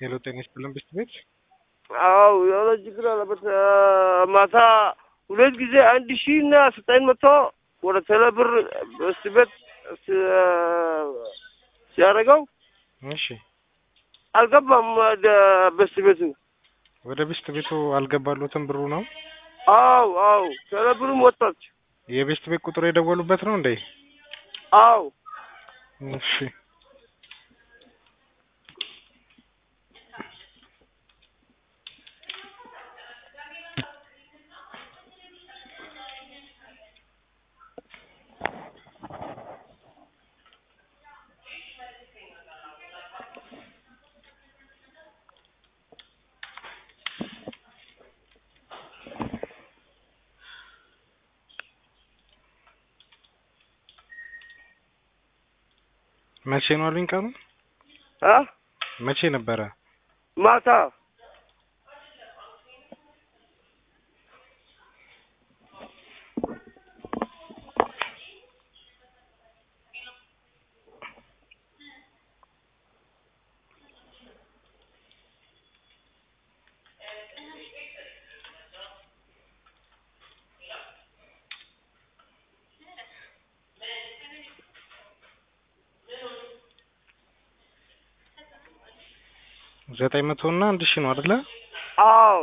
ሄሎ ጤና ይስጥልን ብስት ቤት አው የሆነ ችግር አለበት። ማታ ሁለት ጊዜ አንድ ሺህ እና ዘጠኝ መቶ ወደ ቴሌብር በስት ቤት ሲያደርገው እሺ አልገባም። ወደ በስት ቤቱ ወደ ብስት ቤቱ አልገባሉትም ብሩ ነው አው አው ቴሌብርም ወጣች። የቤስት ቤት ቁጥር የደወሉበት ነው እንዴ አው እሺ መቼ ነው አሉኝ ቀኑ አ መቼ ነበረ ማታ ዘጠኝ መቶ እና አንድ ሺህ ነው አይደለ አው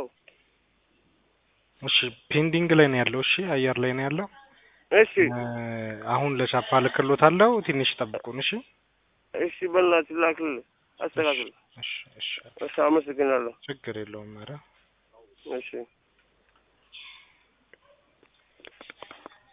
እሺ ፔንዲንግ ላይ ነው ያለው እሺ አየር ላይ ነው ያለው እሺ እ አሁን ለቻፓ ልክሎታለሁ ትንሽ ጠብቁን እሺ እሺ በእናትህ ላክልህ አስተካክል። እሺ እሺ እሺ አመሰግናለሁ። ችግር የለውም ኧረ እሺ